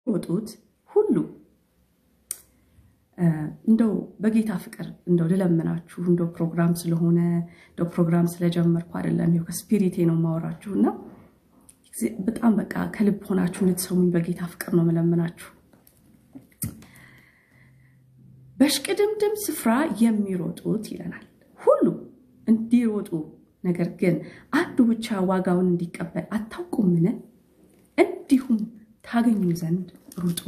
ወጡት ሁሉ እንደው በጌታ ፍቅር እንደው ልለምናችሁ እንደው ፕሮግራም ስለሆነ እንደው ፕሮግራም ስለጀመርኩ አይደለም፣ ይኸው ከስፒሪቴ ነው የማወራችሁ እና በጣም በቃ ከልብ ሆናችሁ እንድትሰሙኝ በጌታ ፍቅር ነው መለምናችሁ። በሽቅድምድም ስፍራ የሚሮጡት ይለናል ሁሉ እንዲሮጡ ነገር ግን አንዱ ብቻ ዋጋውን እንዲቀበል አታውቁምን? እንዲሁም ታገኙ ዘንድ ሩጡ።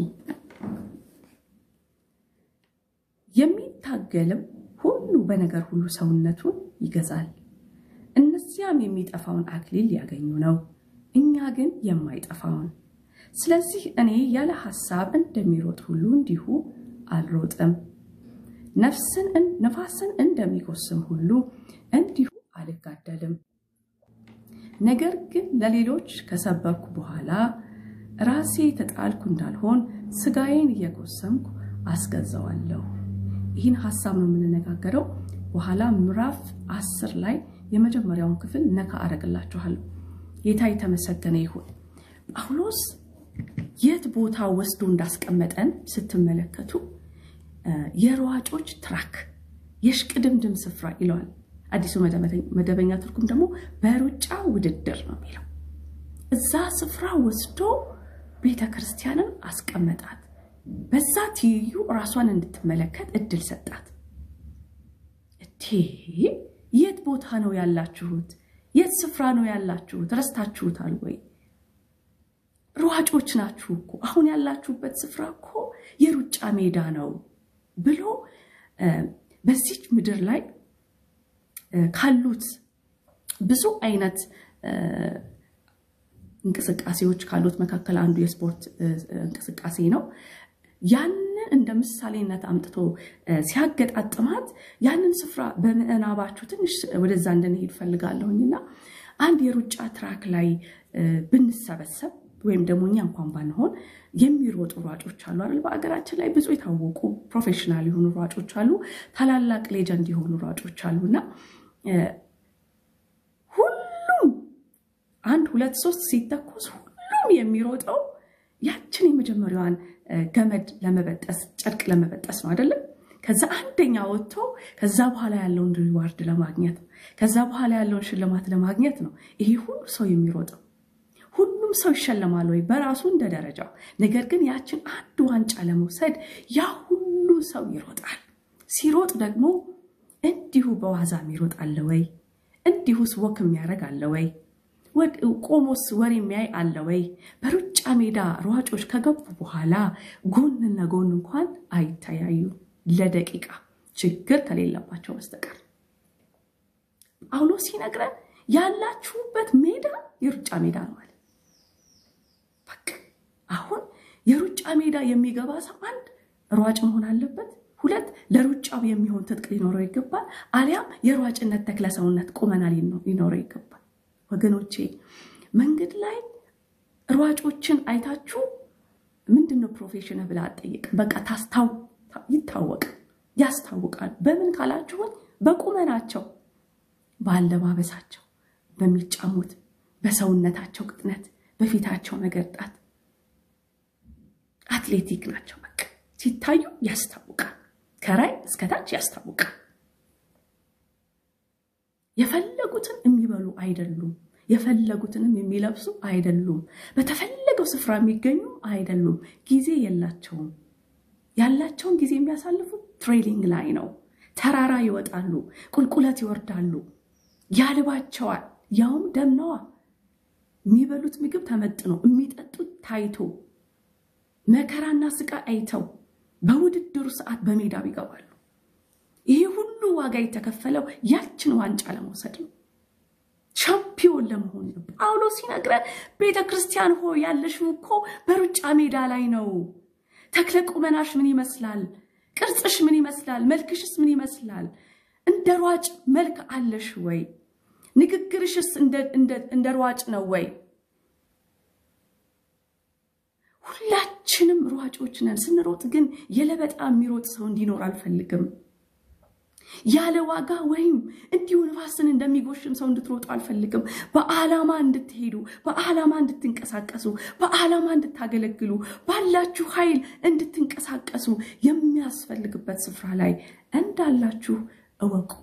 የሚታገልም ሁሉ በነገር ሁሉ ሰውነቱን ይገዛል። እነዚያም የሚጠፋውን አክሊል ሊያገኙ ነው፣ እኛ ግን የማይጠፋውን። ስለዚህ እኔ ያለ ሐሳብ እንደሚሮጥ ሁሉ እንዲሁ አልሮጥም። ነፍስን ነፋስን እንደሚጎስም ሁሉ እንዲሁ አልጋደልም። ነገር ግን ለሌሎች ከሰበኩ በኋላ ራሴ የተጣልኩ እንዳልሆን ስጋዬን እየጎሰምኩ አስገዛዋለሁ። ይህን ሀሳብ ነው የምንነጋገረው። በኋላ ምዕራፍ አስር ላይ የመጀመሪያውን ክፍል ነካ አደርግላችኋለሁ። ጌታ የተመሰገነ ይሁን። ጳውሎስ የት ቦታ ወስዶ እንዳስቀመጠን ስትመለከቱ የሯጮች ትራክ የሽቅድምድም ስፍራ ይለዋል። አዲሱ መደበኛ ትርጉም ደግሞ በሩጫ ውድድር ነው የሚለው። እዛ ስፍራ ወስዶ ቤተ ክርስቲያንን አስቀመጣት። በዛ ትይዩ ራሷን እንድትመለከት እድል ሰጣት። እቴ የት ቦታ ነው ያላችሁት? የት ስፍራ ነው ያላችሁት? ረስታችሁታል ወይ? ሯጮች ናችሁ እኮ። አሁን ያላችሁበት ስፍራ እኮ የሩጫ ሜዳ ነው ብሎ በዚች ምድር ላይ ካሉት ብዙ አይነት እንቅስቃሴዎች ካሉት መካከል አንዱ የስፖርት እንቅስቃሴ ነው። ያንን እንደ ምሳሌነት አምጥቶ ሲያገጣጥማት ያንን ስፍራ በምዕናባችሁ ትንሽ ወደዛ እንድንሄድ ፈልጋለሁኝና አንድ የሩጫ ትራክ ላይ ብንሰበሰብ ወይም ደግሞ እኛ እንኳን ባንሆን የሚሮጡ ሯጮች አሉ አይደል? በአገራችን ላይ ብዙ የታወቁ ፕሮፌሽናል የሆኑ ሯጮች አሉ። ታላላቅ ሌጀንድ የሆኑ ሯጮች አሉ እና ሁሉም አንድ ሁለት ሶስት ሲተኮስ ሁሉም የሚሮጠው ያችን የመጀመሪያዋን ገመድ ለመበጠስ ጨርቅ ለመበጠስ ነው አይደለም? ከዛ አንደኛ ወጥቶ ከዛ በኋላ ያለውን ሪዋርድ ለማግኘት ነው። ከዛ በኋላ ያለውን ሽልማት ለማግኘት ነው ይሄ ሁሉ ሰው የሚሮጠው። ሁሉም ሰው ይሸለማል ወይ? በራሱ እንደ ደረጃው። ነገር ግን ያችን አንድ ዋንጫ ለመውሰድ ያ ሁሉ ሰው ይሮጣል። ሲሮጥ ደግሞ እንዲሁ በዋዛ የሚሮጥ አለ ወይ? እንዲሁስ ወክ የሚያደርግ አለ ወይ? ቆሞስ ወሬ የሚያይ አለ ወይ? በሩጫ ሜዳ ሯጮች ከገቡ በኋላ ጎንና ጎን እንኳን አይተያዩ ለደቂቃ ችግር ከሌለባቸው በስተቀር። ጳውሎስ ሲነግረን ያላችሁበት ሜዳ የሩጫ ሜዳ ነው ማለት በቃ አሁን የሩጫ ሜዳ የሚገባ ሰው አንድ ሯጭ መሆን አለበት። ሁለት ለሩጫው የሚሆን ትጥቅ ሊኖረው ይገባል። አሊያም የሯጭነት ተክለ ሰውነት ቁመና ሊኖረው ይገባል። ወገኖቼ መንገድ ላይ ሯጮችን አይታችሁ ምንድን ነው ፕሮፌሽን ብላ አጠይቅ። በቃ ታስታው ይታወቃል፣ ያስታውቃል። በምን ካላችሁን በቁመናቸው፣ በአለባበሳቸው፣ በሚጫሙት፣ በሰውነታቸው ቅጥነት፣ በፊታቸው መገርጣት አትሌቲክ ናቸው። በቃ ሲታዩ ያስታውቃል። ከራይ እስከታች ያስታውቃል። የፈለጉትን የሚበሉ አይደሉም። የፈለጉትንም የሚለብሱ አይደሉም። በተፈለገው ስፍራ የሚገኙ አይደሉም። ጊዜ የላቸውም። ያላቸውን ጊዜ የሚያሳልፉት ትሬኒንግ ላይ ነው። ተራራ ይወጣሉ፣ ቁልቁለት ይወርዳሉ፣ ያልባቸዋል። ያውም ደምነዋ የሚበሉት ምግብ ተመጥኖ የሚጠጡት ታይቶ መከራና ስቃይ አይተው በውድድሩ ሰዓት በሜዳው ይገባሉ። ይሄ ሁሉ ዋጋ የተከፈለው ያችን ዋንጫ ለመውሰድ ነው፣ ሻምፒዮን ለመሆን ነው። ጳውሎስ ሲነግረን ቤተ ክርስቲያን ሆይ ያለሽው እኮ በሩጫ ሜዳ ላይ ነው። ተክለ ቁመናሽ ምን ይመስላል? ቅርጽሽ ምን ይመስላል? መልክሽስ ምን ይመስላል? እንደ ሯጭ መልክ አለሽ ወይ? ንግግርሽስ እንደ ሯጭ ነው ወይ? ሁላችንም ሯጮች ነን። ስንሮጥ ግን የለበጣ የሚሮጥ ሰው እንዲኖር አልፈልግም። ያለ ዋጋ ወይም እንዲሁ ንፋስን እንደሚጎሽም ሰው እንድትሮጡ አልፈልግም። በዓላማ እንድትሄዱ፣ በዓላማ እንድትንቀሳቀሱ፣ በዓላማ እንድታገለግሉ፣ ባላችሁ ኃይል እንድትንቀሳቀሱ የሚያስፈልግበት ስፍራ ላይ እንዳላችሁ እወቁ።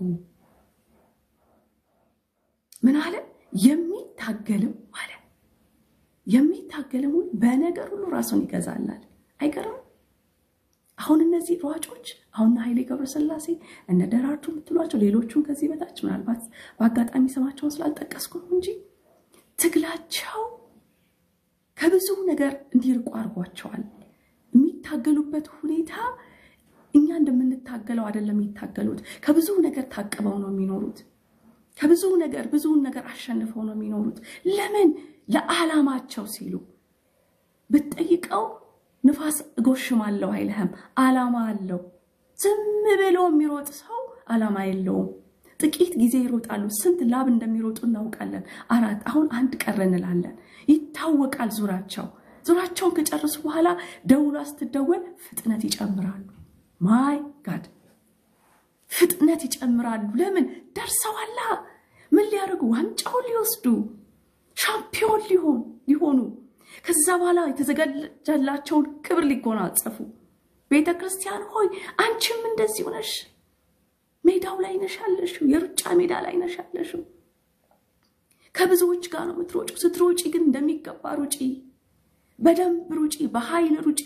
ምን አለ? የሚታገልም አለ የሚታገልም ሁሉ በነገር ሁሉ ራሱን ይገዛላል። አይገርም? አሁን እነዚህ ሯጮች አሁን ኃይሌ ገብረስላሴ እነ ደራርቱ የምትሏቸው ሌሎቹም ከዚህ በታች ምናልባት በአጋጣሚ ስማቸውን ስላልጠቀስኩ ነው እንጂ ትግላቸው ከብዙ ነገር እንዲርቁ አድርጓቸዋል። የሚታገሉበት ሁኔታ እኛ እንደምንታገለው አይደለም የሚታገሉት። ከብዙ ነገር ታቅበው ነው የሚኖሩት። ከብዙ ነገር ብዙውን ነገር አሸንፈው ነው የሚኖሩት። ለምን? ለዓላማቸው ሲሉ ብትጠይቀው ንፋስ እጎሽማለሁ አይልህም። ዓላማ አለው። ዝም ብሎ የሚሮጥ ሰው ዓላማ የለውም። ጥቂት ጊዜ ይሮጣሉ። ስንት ላብ እንደሚሮጡ እናውቃለን። አራት አሁን አንድ ቀረ እንላለን። ይታወቃል ዙራቸው። ዙራቸውን ከጨረሱ በኋላ ደውሏ ስትደወል ፍጥነት ይጨምራሉ። ማይ ጋድ ፍጥነት ይጨምራሉ። ለምን? ደርሰዋላ። ምን ሊያደርጉ? ዋንጫውን ሊወስዱ ሻምፒዮን ሊሆን ሊሆኑ ከዛ በኋላ የተዘጋጀላቸውን ክብር ሊጎናጸፉ። ቤተ ክርስቲያን ሆይ አንቺም እንደዚሁ ነሽ። ሜዳው ላይ ነሽ ያለሽው፣ የሩጫ ሜዳ ላይ ነሽ ያለሽው። ከብዙዎች ጋር ነው የምትሮጪው። ስትሮጪ ግን እንደሚገባ ሩጪ፣ በደንብ ሩጪ፣ በኃይል ሩጪ፣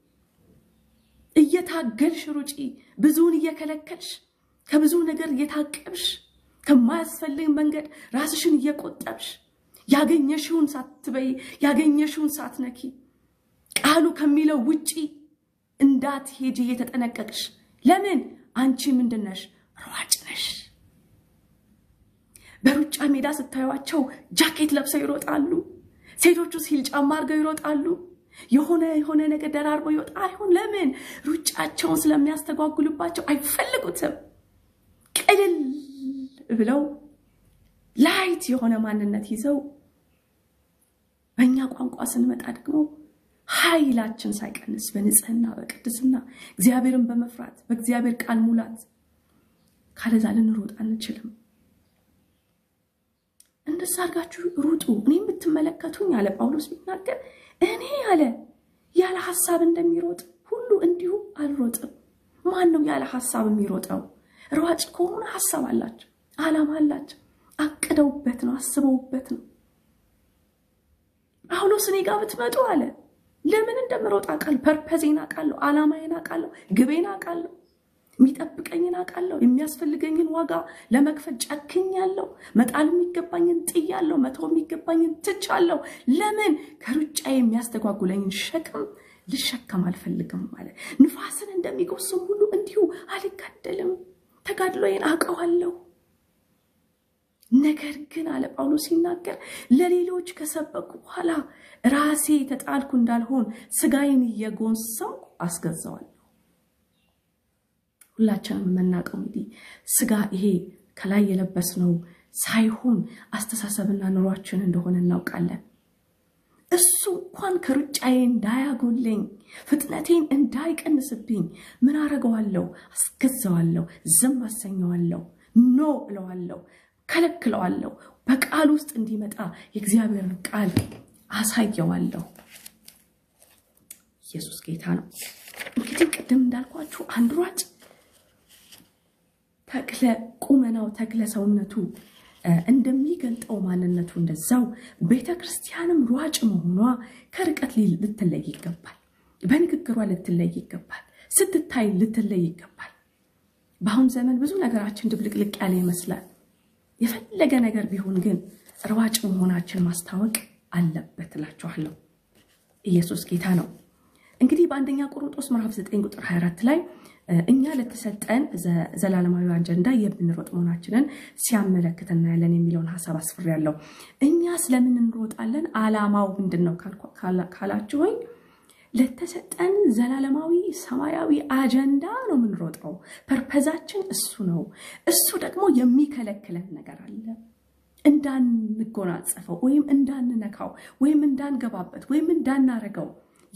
እየታገልሽ ሩጪ፣ ብዙውን እየከለከልሽ፣ ከብዙ ነገር እየታቀብሽ፣ ከማያስፈልግ መንገድ ራስሽን እየቆጠብሽ ያገኘሽውን ሳትበይ ያገኘሽውን ሳትነኪ ቃሉ ከሚለው ውጪ እንዳትሄጂ እየተጠነቀቅሽ። ለምን? አንቺ ምንድን ነሽ? ሯጭ ነሽ። በሩጫ ሜዳ ስታዩቸው ጃኬት ለብሰው ይሮጣሉ። ሴቶቹ ሲል ጫማ አድርገው ይሮጣሉ። የሆነ የሆነ ነገር ደራርበው ይወጣ አይሆን። ለምን? ሩጫቸውን ስለሚያስተጓጉልባቸው አይፈልጉትም። ቅልል ብለው ላይት የሆነ ማንነት ይዘው በእኛ ቋንቋ ስንመጣ ደግሞ ኃይላችን ሳይቀንስ በንጽህና በቅድስና እግዚአብሔርን በመፍራት በእግዚአብሔር ቃል ሙላት ካለዛ ልንሮጥ አንችልም። እንደዛ አድርጋችሁ ሩጡ። እኔ የምትመለከቱኝ አለ ጳውሎስ ቢናገር እኔ አለ ያለ ሀሳብ እንደሚሮጥ ሁሉ እንዲሁ አልሮጥም። ማን ነው ያለ ሀሳብ የሚሮጠው? ሯጭ ከሆነ ሀሳብ አላቸው፣ ዓላማ አላቸው፣ አቅደውበት ነው፣ አስበውበት ነው። ጳውሎስ እኔ ጋር ብትመጡ አለ ለምን እንደምሮጥ አውቃለሁ። ፐርፐዜን አውቃለሁ። ዓላማዬን አውቃለሁ። ግቤን አውቃለሁ። የሚጠብቀኝን አውቃለሁ። የሚያስፈልገኝን ዋጋ ለመክፈል ጨክኛለሁ። መጣል የሚገባኝን ጥያለሁ። መተው የሚገባኝን ትቻለሁ። ለምን ከሩጫ የሚያስተጓጉለኝን ሸክም ልሸከም አልፈልግም ማለት ንፋስን እንደሚጎስም ሁሉ እንዲሁ አልጋደልም። ተጋድሎዬን አውቀዋለሁ። ነገር ግን አለ ጳውሎስ ሲናገር ለሌሎች ከሰበኩ በኋላ ራሴ የተጣልኩ እንዳልሆን ስጋዬን እየጎንሰምኩ አስገዛዋለሁ። ሁላችንም የምናውቀው እንግዲህ ስጋ ይሄ ከላይ የለበስነው ሳይሆን አስተሳሰብና ኑሯችን እንደሆነ እናውቃለን። እሱ እንኳን ከሩጫዬ እንዳያጎለኝ ፍጥነቴን እንዳይቀንስብኝ ምን አረገዋለሁ? አስገዛዋለሁ፣ ዝም አሰኘዋለሁ፣ ኖ እለዋለሁ ከለክለዋለሁ። በቃል ውስጥ እንዲመጣ የእግዚአብሔርን ቃል አሳየዋለሁ። ኢየሱስ ጌታ ነው። እንግዲህ ቅድም እንዳልኳችሁ አንድ ሯጭ ተክለ ቁመናው ተክለ ሰውነቱ እንደሚገልጠው ማንነቱ እንደዛው ቤተ ክርስቲያንም ሯጭ መሆኗ ከርቀት ልትለይ ይገባል። በንግግሯ ልትለይ ይገባል። ስትታይ ልትለይ ይገባል። በአሁን ዘመን ብዙ ነገራችን ድብልቅልቅ ያለ ይመስላል። የፈለገ ነገር ቢሆን ግን ሯጭ መሆናችን ማስታወቅ አለበት እላችኋለሁ። ኢየሱስ ጌታ ነው። እንግዲህ በአንደኛ ቆሮንጦስ ምዕራፍ 9 ቁጥር 24 ላይ እኛ ለተሰጠን ዘላለማዊ አጀንዳ የምንሮጥ መሆናችንን ሲያመለክት እናያለን የሚለውን ሀሳብ አስፍሬያለሁ። እኛ ስለምን እንሮጣለን? ዓላማው ምንድን ነው ካላችሁኝ ለተሰጠን ዘላለማዊ ሰማያዊ አጀንዳ ነው የምንሮጠው። ፐርፐዛችን እሱ ነው። እሱ ደግሞ የሚከለክለን ነገር አለ እንዳንጎናጸፈው ወይም እንዳንነካው ወይም እንዳንገባበት ወይም እንዳናረገው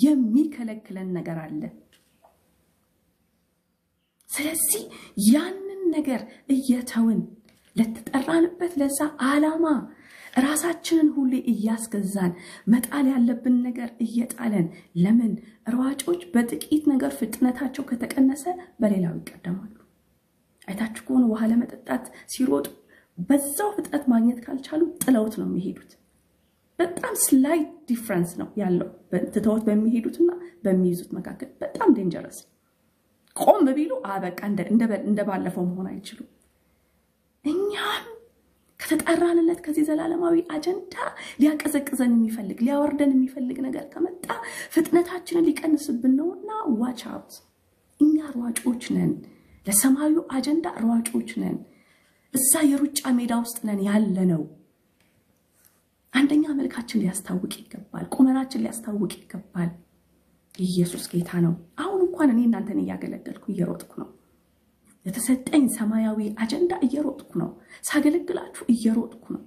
የሚከለክለን ነገር አለ። ስለዚህ ያንን ነገር እየተውን ለተጠራንበት ለዛ ዓላማ ራሳችንን ሁሌ እያስገዛን መጣል ያለብን ነገር እየጣለን ለምን ሯጮች በጥቂት ነገር ፍጥነታቸው ከተቀነሰ በሌላው ይቀደማሉ። አይታችሁ ከሆነ ውሃ ለመጠጣት ሲሮጡ በዛው ፍጥነት ማግኘት ካልቻሉ ጥለውት ነው የሚሄዱት። በጣም ስላይት ዲፍረንስ ነው ያለው ትተውት በሚሄዱትና በሚይዙት መካከል በጣም ዴንጀረስ። ቆም ቢሉ አበቃ እንደ ባለፈው መሆን አይችሉም። እኛም ከተጠራንለት ከዚህ ዘላለማዊ አጀንዳ ሊያቀዘቅዘን የሚፈልግ ሊያወርደን የሚፈልግ ነገር ከመጣ ፍጥነታችንን ሊቀንስብን ነውና ዋች አውት። እኛ ሯጮች ነን፣ ለሰማዩ አጀንዳ ሯጮች ነን። እዛ የሩጫ ሜዳ ውስጥ ነን ያለ ነው። አንደኛ መልካችን ሊያስታውቅ ይገባል። ቁመናችን ሊያስታውቅ ይገባል። ኢየሱስ ጌታ ነው። አሁን እንኳን እኔ እናንተን እያገለገልኩ እየሮጥኩ ነው። የተሰጠኝ ሰማያዊ አጀንዳ እየሮጥኩ ነው። ሳገለግላችሁ እየሮጥኩ ነው።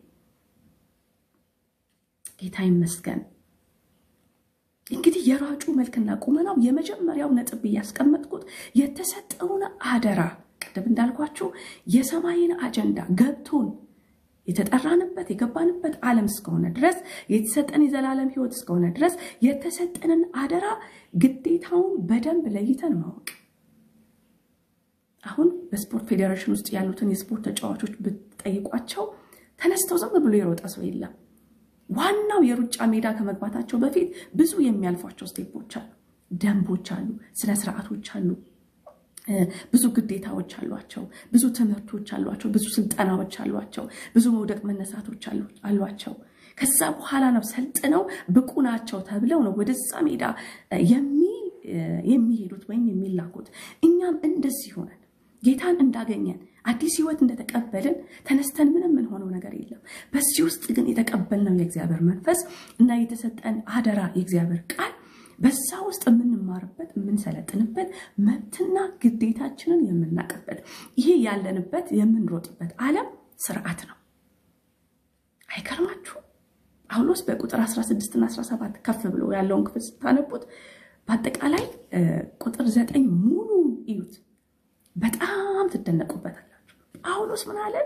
ጌታ ይመስገን። እንግዲህ የሯጩ መልክና ቁመናው የመጀመሪያው ነጥብ እያስቀመጥኩት የተሰጠውን አደራ ቅድም እንዳልኳችሁ የሰማይን አጀንዳ ገብቶን የተጠራንበት የገባንበት ዓለም እስከሆነ ድረስ የተሰጠን የዘላለም ሕይወት እስከሆነ ድረስ የተሰጠንን አደራ ግዴታውን በደንብ ለይተን ማወቅ አሁን በስፖርት ፌዴሬሽን ውስጥ ያሉትን የስፖርት ተጫዋቾች ብትጠይቋቸው ተነስተው ዝም ብሎ የሮጠ ሰው የለም። ዋናው የሩጫ ሜዳ ከመግባታቸው በፊት ብዙ የሚያልፏቸው ስቴፖች አሉ፣ ደንቦች አሉ፣ ስነ ስርዓቶች አሉ፣ ብዙ ግዴታዎች አሏቸው፣ ብዙ ትምህርቶች አሏቸው፣ ብዙ ስልጠናዎች አሏቸው፣ ብዙ መውደቅ መነሳቶች አሏቸው። ከዛ በኋላ ነው ሰልጥነው ብቁ ናቸው ተብለው ነው ወደዛ ሜዳ የሚሄዱት ወይም የሚላኩት። እኛም እንደዚህ ሆነን ጌታን እንዳገኘን አዲስ ህይወት እንደተቀበልን ተነስተን ምንም የምንሆነው ነገር የለም። በዚህ ውስጥ ግን የተቀበልነው የእግዚአብሔር መንፈስ እና የተሰጠን አደራ የእግዚአብሔር ቃል በዛ ውስጥ የምንማርበት የምንሰለጥንበት መብትና ግዴታችንን የምናውቅበት ይሄ ያለንበት የምንሮጥበት ዓለም ስርዓት ነው። አይገርማችሁ? ጳውሎስ በቁጥር 16 እና 17 ከፍ ብሎ ያለውን ክፍል ስታነቡት በአጠቃላይ ቁጥር ዘጠኝ ሙሉ እዩት። በጣም ትደነቁበታላችሁ። ጳውሎስ ምን አለ?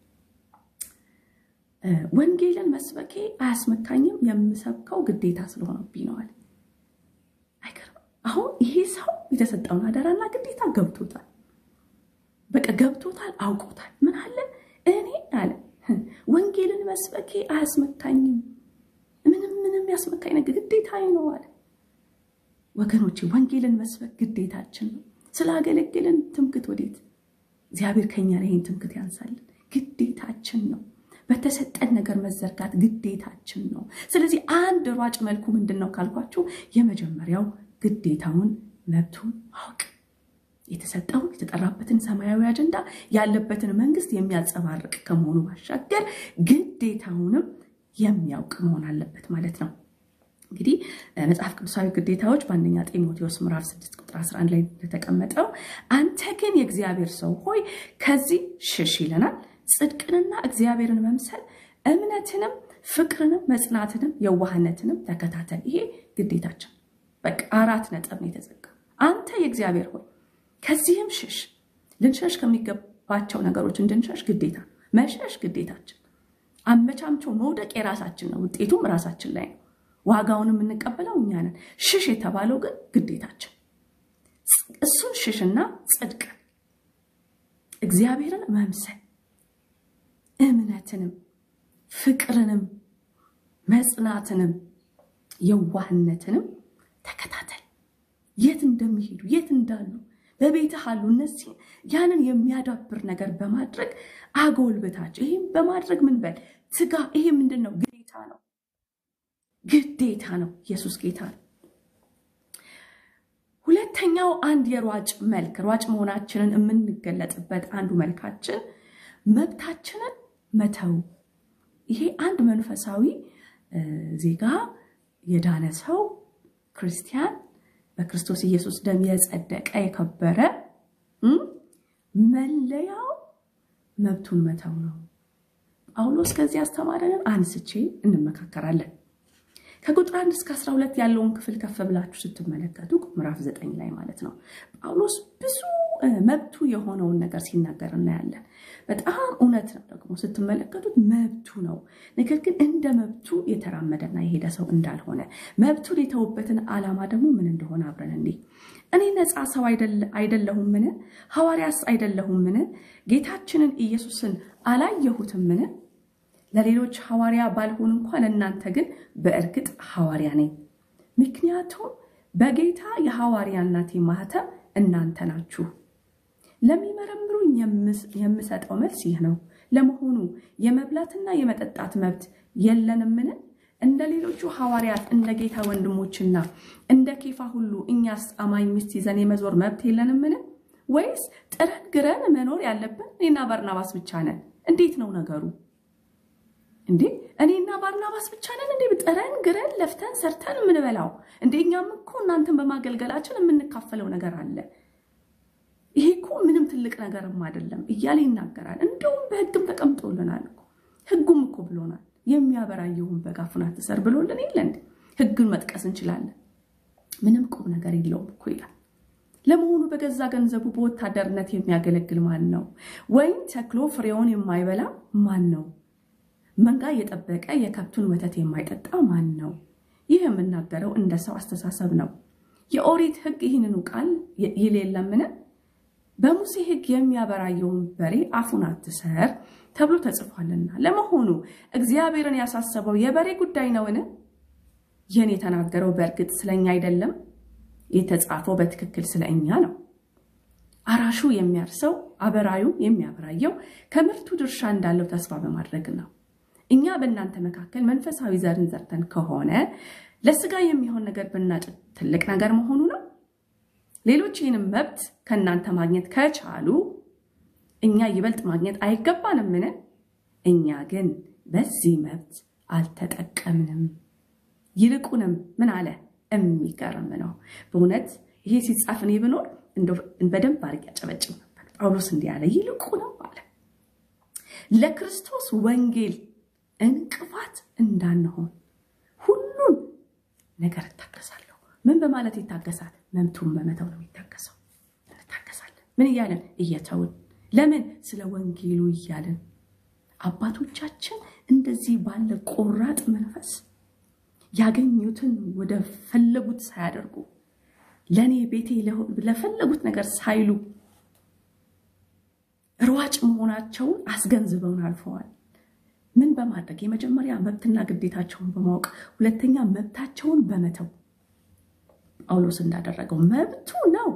ወንጌልን መስበኬ አያስመካኝም፣ የምሰብከው ግዴታ ስለሆነብኝ ነው አለ። አይገርም? አሁን ይሄ ሰው የተሰጠውን አደራና ግዴታ ገብቶታል። በቃ ገብቶታል፣ አውቆታል። ምን አለ? እኔ አለ ወንጌልን መስበኬ አያስመካኝም፣ ምንም ምንም ያስመካኝ ነገር ግዴታዬ ነው አለ። ወገኖቼ ወንጌልን መስበክ ግዴታችን ነው። ስላገለግልን ትምክት ወዴት? እግዚአብሔር ከኛ ላይ ይህን ትምክት ያንሳልን። ግዴታችን ነው። በተሰጠን ነገር መዘርጋት ግዴታችን ነው። ስለዚህ አንድ ሯጭ መልኩ ምንድን ነው ካልኳችሁ፣ የመጀመሪያው ግዴታውን መብቱን ማወቅ የተሰጠውን የተጠራበትን ሰማያዊ አጀንዳ ያለበትን መንግስት የሚያንጸባርቅ ከመሆኑ ባሻገር ግዴታውንም የሚያውቅ መሆን አለበት ማለት ነው። እንግዲህ መጽሐፍ ቅዱሳዊ ግዴታዎች በአንደኛ ጢሞቴዎስ ምዕራፍ 6 ቁጥር 11 ላይ እንደተቀመጠው አንተ ግን የእግዚአብሔር ሰው ሆይ ከዚህ ሽሽ ይለናል። ጽድቅንና እግዚአብሔርን መምሰል እምነትንም፣ ፍቅርንም፣ መጽናትንም፣ የዋህነትንም ተከታተል። ይሄ ግዴታችን በቃ አራት ነጥብ ነው የተዘጋ። አንተ የእግዚአብሔር ሆይ ከዚህም ሽሽ። ልንሸሽ ከሚገባቸው ነገሮች እንድንሸሽ ግዴታ መሸሽ ግዴታችን። አመቻምቾ መውደቅ የራሳችን ነው፣ ውጤቱም ራሳችን ላይ ነው። ዋጋውን የምንቀበለው እኛ ነን። ሽሽ የተባለው ግን ግዴታችን። እሱን ሽሽና ጽድቅን፣ እግዚአብሔርን መምሰል፣ እምነትንም፣ ፍቅርንም፣ መጽናትንም፣ የዋህነትንም ተከታተል። የት እንደሚሄዱ የት እንዳሉ በቤትህ አሉ። እነዚህ ያንን የሚያዳብር ነገር በማድረግ አጎልብታቸው። ይህም በማድረግ ምን በል ትጋ። ይሄ ምንድን ነው? ግዴታ ነው ግዴታ ነው። ኢየሱስ ጌታ ነው። ሁለተኛው አንድ የሯጭ መልክ ሯጭ መሆናችንን የምንገለጥበት አንዱ መልካችን መብታችንን መተው። ይሄ አንድ መንፈሳዊ ዜጋ የዳነ ሰው ክርስቲያን በክርስቶስ ኢየሱስ ደም የጸደቀ የከበረ መለያው መብቱን መተው ነው። ጳውሎስ ከዚህ ያስተማረንን አንስቼ እንመካከራለን። ከቁጥር አንድ እስከ 12 ያለውን ክፍል ከፍ ብላችሁ ስትመለከቱ ምዕራፍ ዘጠኝ ላይ ማለት ነው ጳውሎስ ብዙ መብቱ የሆነውን ነገር ሲናገር እናያለን። በጣም እውነት ነው ደግሞ ስትመለከቱት መብቱ ነው። ነገር ግን እንደ መብቱ የተራመደና የሄደ ሰው እንዳልሆነ መብቱን የተውበትን ዓላማ ደግሞ ምን እንደሆነ አብረን እንዲህ እኔ ነፃ ሰው አይደለሁምን? ሐዋርያስ አይደለሁምን? ጌታችንን ኢየሱስን አላየሁትምን? ለሌሎች ሐዋርያ ባልሆን እንኳ ለእናንተ ግን በእርግጥ ሐዋርያ ነኝ። ምክንያቱም በጌታ የሐዋርያነቴ ማህተም እናንተ ናችሁ። ለሚመረምሩኝ የምሰጠው መልስ ይህ ነው። ለመሆኑ የመብላትና የመጠጣት መብት የለንምን? እንደ ሌሎቹ ሐዋርያት እንደ ጌታ ወንድሞችና እንደ ኬፋ ሁሉ እኛስ አማኝ ሚስት ይዘን የመዞር መብት የለንምን? ወይስ ጥረን ግረን መኖር ያለብን እኔና ባርናባስ ብቻ ነን? እንዴት ነው ነገሩ? እንዴ እኔና ባርናባስ ብቻ ነን እንዴ ጥረን ግረን ለፍተን ሰርተን የምንበላው? እንዴ እኛም እኮ እናንተን በማገልገላችን የምንካፈለው ነገር አለ። ይሄ እኮ ምንም ትልቅ ነገርም አይደለም እያለ ይናገራል። እንደውም በሕግም ተቀምጦልናል እኮ ሕጉም እኮ ብሎናል። የሚያበራየውን በግ አፉን አትሰር ብሎልን የለ እንዴ? ሕግን መጥቀስ እንችላለን። ምንም ቁም ነገር የለውም እኮ ይላል። ለመሆኑ በገዛ ገንዘቡ በወታደርነት የሚያገለግል ማን ነው? ወይም ተክሎ ፍሬውን የማይበላ ማን ነው? መንጋ የጠበቀ የከብቱን ወተት የማይጠጣ ማን ነው? ይህ የምናገረው እንደ ሰው አስተሳሰብ ነው። የኦሪት ሕግ ይህንኑ ቃል ይል የለምን? በሙሴ ሕግ የሚያበራየውን በሬ አፉን አትሰር ተብሎ ተጽፏልና። ለመሆኑ እግዚአብሔርን ያሳሰበው የበሬ ጉዳይ ነውን? ይህን የተናገረው በእርግጥ ስለኛ አይደለም፣ የተጻፈው በትክክል ስለ እኛ ነው። አራሹ የሚያርሰው አበራዩ የሚያበራየው ከምርቱ ድርሻ እንዳለው ተስፋ በማድረግ ነው። እኛ በእናንተ መካከል መንፈሳዊ ዘርን ዘርተን ከሆነ ለስጋ የሚሆን ነገር ብናጭድ ትልቅ ነገር መሆኑ ነው። ሌሎች ይህንም መብት ከእናንተ ማግኘት ከቻሉ እኛ ይበልጥ ማግኘት አይገባንምን? እኛ ግን በዚህ መብት አልተጠቀምንም። ይልቁንም ምን አለ? የሚገርም ነው በእውነት ይሄ ሲጻፍ እኔ ብኖር በደንብ አድርጌ ያጨበጭብ ነበር። ጳውሎስ እንዲህ አለ፣ ይልቁንም አለ ለክርስቶስ ወንጌል እንቅፋት እንዳንሆን ሁሉን ነገር እታገሳለሁ። ምን በማለት ይታገሳል? መብቱን በመተው ነው የሚታገሰው። እንታገሳለን። ምን እያለን? እየተውን። ለምን? ስለ ወንጌሉ እያለን። አባቶቻችን እንደዚህ ባለ ቆራጥ መንፈስ ያገኙትን ወደ ፈለጉት ሳያደርጉ ለእኔ ቤቴ ለፈለጉት ነገር ሳይሉ ሯጭ መሆናቸውን አስገንዝበውን አልፈዋል። ምን በማድረግ የመጀመሪያ መብትና ግዴታቸውን በማወቅ ሁለተኛ መብታቸውን በመተው ጳውሎስ እንዳደረገው መብቱ ነው።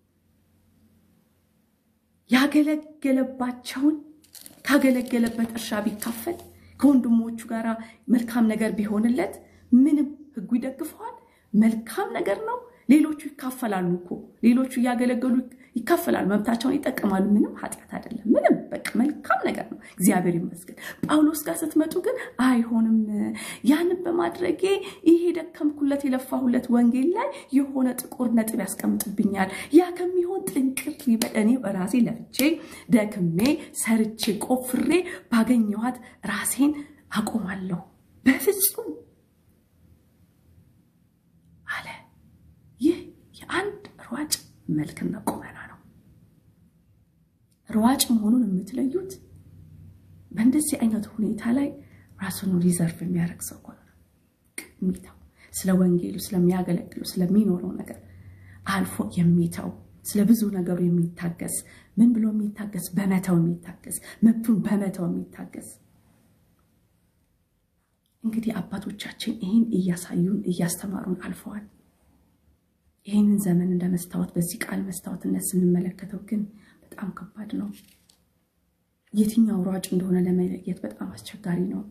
ያገለገለባቸውን ካገለገለበት እርሻ ቢካፈል ከወንድሞቹ ጋር መልካም ነገር ቢሆንለት ምንም ሕጉ ይደግፈዋል። መልካም ነገር ነው። ሌሎቹ ይካፈላሉ እኮ ሌሎቹ እያገለገሉ ይካፈላሉ፣ መብታቸውን ይጠቀማሉ። ምንም ኃጢአት አይደለም። ምንም በቃ መልካም ነገር ነው። እግዚአብሔር ይመስገን። ጳውሎስ ጋር ስትመጡ ግን አይሆንም፣ ያንን በማድረጌ ይሄ ደከምኩለት የለፋሁለት ወንጌል ላይ የሆነ ጥቁር ነጥብ ያስቀምጥብኛል። ያ ከሚሆን ጥንቅር ይበል። እኔ ራሴ ለፍቼ ደክሜ ሰርቼ ቆፍሬ ባገኘኋት ራሴን አቆማለሁ። በፍጹም አለ። ይህ የአንድ ሯጭ መልክና ቁመና ነው። ሯጭ መሆኑን የምትለዩት በእንደዚህ አይነት ሁኔታ ላይ ራሱን ሪዘርቭ የሚያደርግ ሰው ሆነ የሚተው ስለ ወንጌሉ ስለሚያገለግሉ ስለሚኖረው ነገር አልፎ የሚተው ስለ ብዙ ነገሩ የሚታገስ ምን ብሎ የሚታገስ በመተው የሚታገስ መብቱን በመተው የሚታገስ እንግዲህ አባቶቻችን ይህን እያሳዩን እያስተማሩን አልፈዋል። ይህንን ዘመን እንደ መስታወት በዚህ ቃል መስታወትነት ስንመለከተው ግን በጣም ከባድ ነው። የትኛው ሯጭ እንደሆነ ለመለየት በጣም አስቸጋሪ ነው።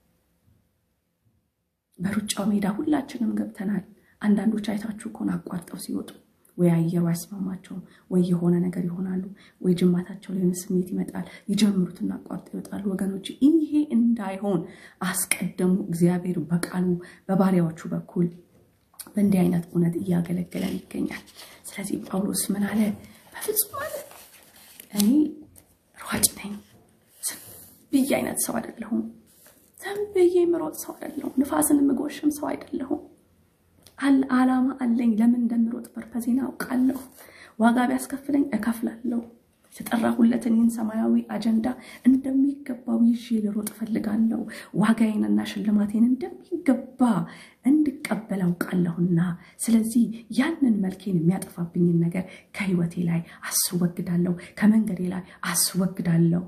በሩጫው ሜዳ ሁላችንም ገብተናል። አንዳንዶች አይታችሁ ከሆነ አቋርጠው ሲወጡ ወይ አየሩ አይስማማቸውም፣ ወይ የሆነ ነገር ይሆናሉ፣ ወይ ጅማታቸው ላይ ስሜት ይመጣል። ይጀምሩትና አቋርጠው ይወጣሉ። ወገኖች ይሄ እንዳይሆን አስቀደሙ እግዚአብሔር በቃሉ በባሪያዎቹ በኩል በእንዲህ አይነት እውነት እያገለገለን ይገኛል። ስለዚህ ጳውሎስ ምን አለ? በፍጹም አለ እኔ ሯጭ ነኝ። ዝም ብዬ አይነት ሰው አይደለሁም። ዝም ብዬ የምሮጥ ሰው አይደለሁም። ንፋስን የምጎሽም ሰው አይደለሁም። አላማ አለኝ። ለምን እንደምሮጥ ፐርፐዜን አውቃለሁ። ዋጋ ቢያስከፍለኝ እከፍላለሁ። የተጠራሁለትን ይህን ሰማያዊ አጀንዳ እንደሚገባው ይዤ ልሮጥ እፈልጋለሁ። ዋጋዬንና ሽልማቴን እንደሚገባ እንድቀበል አውቃለሁና፣ ስለዚህ ያንን መልኬን የሚያጠፋብኝን ነገር ከህይወቴ ላይ አስወግዳለሁ፣ ከመንገዴ ላይ አስወግዳለሁ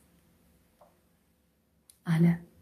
አለ።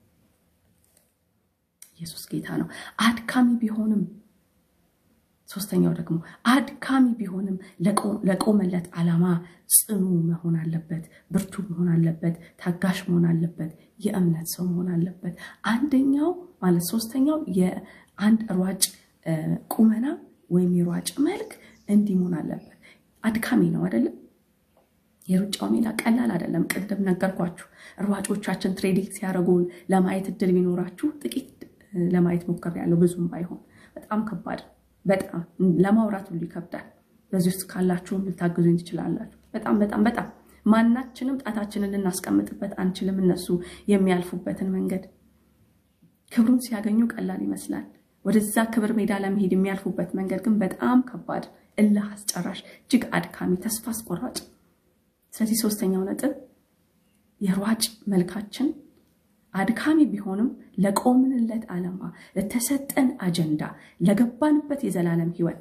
ኢየሱስ ጌታ ነው። አድካሚ ቢሆንም ሶስተኛው ደግሞ አድካሚ ቢሆንም ለቆመለት ዓላማ ጽኑ መሆን አለበት፣ ብርቱ መሆን አለበት፣ ታጋሽ መሆን አለበት፣ የእምነት ሰው መሆን አለበት። አንደኛው ማለት ሶስተኛው የአንድ ሯጭ ቁመና ወይም የሯጭ መልክ እንዲህ መሆን አለበት። አድካሚ ነው አይደለም? የሩጫው ሜዳ ቀላል አይደለም። ቅድም ነገርኳችሁ። ሯጮቻችን ትሬዲንግ ሲያደርጉ ለማየት እድል ቢኖራችሁ ጥቂት ለማየት ሞክሬያለሁ። ብዙም ባይሆን በጣም ከባድ በጣም ለማውራት ሁሉ ይከብዳል። በዚህ ውስጥ ካላችሁም ልታግዙኝ ትችላላችሁ። በጣም በጣም በጣም ማናችንም ጣታችንን ልናስቀምጥበት አንችልም። እነሱ የሚያልፉበትን መንገድ ክብሩን ሲያገኙ ቀላል ይመስላል። ወደዛ ክብር ሜዳ ለመሄድ የሚያልፉበት መንገድ ግን በጣም ከባድ፣ እልህ አስጨራሽ፣ እጅግ አድካሚ፣ ተስፋ አስቆራጭ። ስለዚህ ሶስተኛው ነጥብ የሯጭ መልካችን አድካሚ ቢሆንም ለቆምንለት ዓላማ፣ ለተሰጠን አጀንዳ፣ ለገባንበት የዘላለም ሕይወት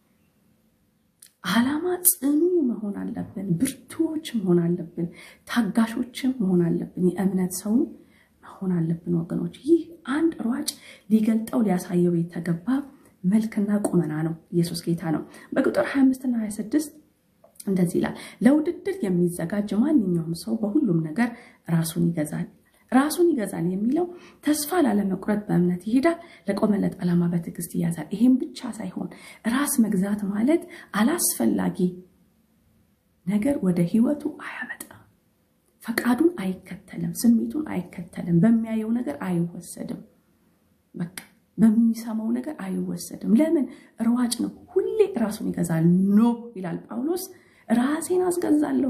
ዓላማ ጽኑ መሆን አለብን። ብርቱዎች መሆን አለብን። ታጋሾችም መሆን አለብን። የእምነት ሰው መሆን አለብን ወገኖች። ይህ አንድ ሯጭ ሊገልጠው ሊያሳየው የተገባ መልክና ቁመና ነው። ኢየሱስ ጌታ ነው። በቁጥር 25 እና 26 እንደዚህ ይላል፣ ለውድድር የሚዘጋጅ ማንኛውም ሰው በሁሉም ነገር ራሱን ይገዛል ራሱን ይገዛል የሚለው ተስፋ ላለመቁረጥ በእምነት ይሄዳል፣ ለቆመለት ዓላማ በትዕግስት ይያዛል። ይሄም ብቻ ሳይሆን ራስ መግዛት ማለት አላስፈላጊ ነገር ወደ ህይወቱ አያመጣም። ፈቃዱን አይከተልም፣ ስሜቱን አይከተልም፣ በሚያየው ነገር አይወሰድም፣ በቃ በሚሰማው ነገር አይወሰድም። ለምን? ሯጭ ነው። ሁሌ ራሱን ይገዛል። ኖ ይላል ጳውሎስ፣ ራሴን አስገዛለሁ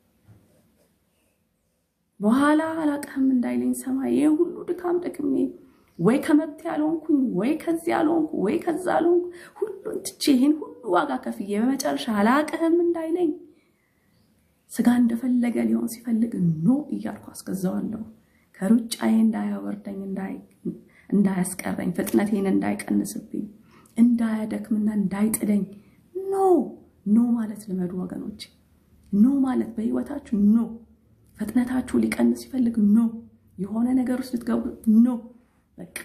በኋላ አላቅህም እንዳይለኝ ሰማይ ይህ ሁሉ ድካም ደክሜ ወይ ከመብት ያልሆንኩኝ ወይ ከዚህ ያልሆንኩ ወይ ከዛ ያልሆንኩ ሁሉን ትቼ ይህን ሁሉ ዋጋ ከፍዬ በመጨረሻ አላቅህም እንዳይለኝ ስጋ እንደፈለገ ሊሆን ሲፈልግ ኖ እያልኩ አስገዛዋለሁ። ከሩጫዬ እንዳያወርደኝ እንዳያስቀረኝ፣ ፍጥነቴን እንዳይቀንስብኝ፣ እንዳያደክምና እንዳይጥለኝ ኖ ኖ ማለት ልመዱ ወገኖች። ኖ ማለት በህይወታችሁ ኖ ፍጥነታችሁ ሊቀንስ ሲፈልግ ኖ፣ የሆነ ነገር ውስጥ ልትገቡ ኖ። በቃ